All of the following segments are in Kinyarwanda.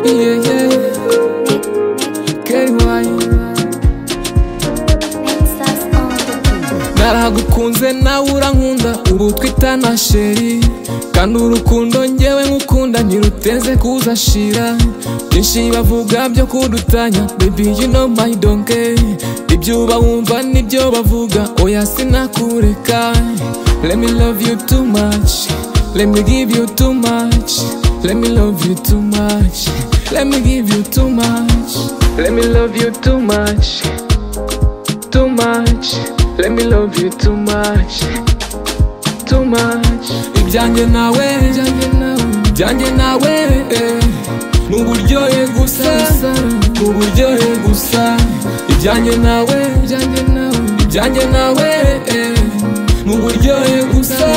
Yeah, yeah, KY narahagukunze nawe urankunda ubu twitana sheri kandi urukundo ngewe nkukunda ntiruteze kuza shira byinshi bavuga byo kudutanya baby you know my donkey ibyo uba wumva nibyo bavuga oya sinakureka let me love you too much let me give you too much let me love you too much let me give you too much let me love you too much too much let me love you too much too much ibyanjye nawe ibyanjye nawe ibyanjye nawe eh. ni uburyohe gusa ni uburyohe gusa ibyanjye nawe ibyanjye nawe ibyanjye nawe eh. ni uburyohe gusa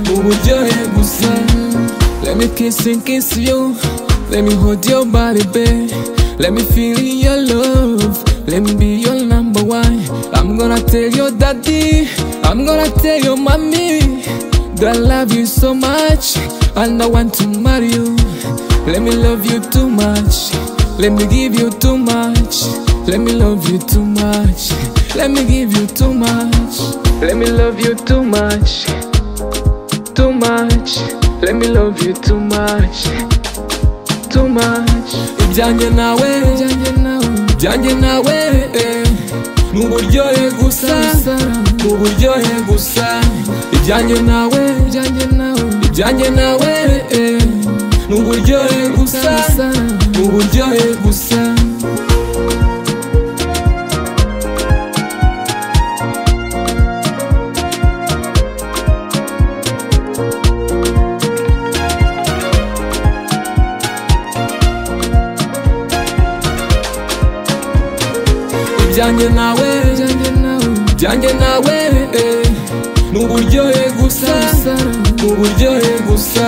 ni uburyohe gusa let me kiss and kiss you let me hold your body babe let me feel your love let me be your number one i'm gonna tell your daddy i'm gonna tell your mommy that i love you so much and i want to marry you let me love you too much let me give you too much let me love you too much let me give you too much let me love you too much too much let me love you too much too much ibyanjye nawe ibyanjye nawe ibyanjye nawe eh. ni uburyohe gusa ni uburyohe gusa ibyanjye nawe ibyanjye nawe ibyanjye nawe eh. ni uburyohe gusa ni uburyohe gusa ibyanjye nawe ibyanjye nawe ibyanjye nawe eh. ni uburyohe gusa ni uburyohe gusa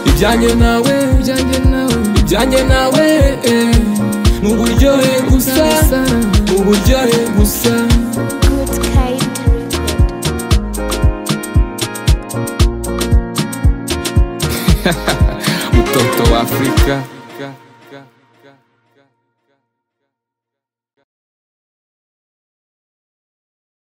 ibyanjye nawe ibyanjye nawe ibyanjye nawe eh. ni uburyohe gusa ni uburyohe gusa Good kind record. mutoto wa afurika